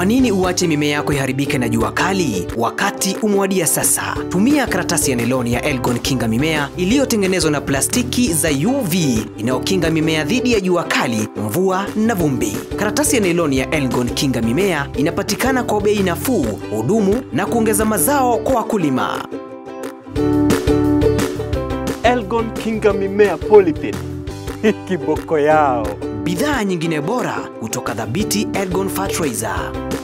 nini uache mimea yako iharibike na jua kali? Wakati umewadia sasa. Tumia karatasi ya neloni ya Elgon Kinga Mimea iliyotengenezwa na plastiki za UV inayokinga mimea dhidi ya jua kali, mvua na vumbi. Karatasi ya neloni ya Elgon Kinga Mimea inapatikana kwa bei nafuu, hudumu na kuongeza mazao kwa wakulima. Elgon Kinga Mimea Polypid. Kiboko yao. Bidhaa nyingine bora kutoka Dhabiti Elgon Fertilizer.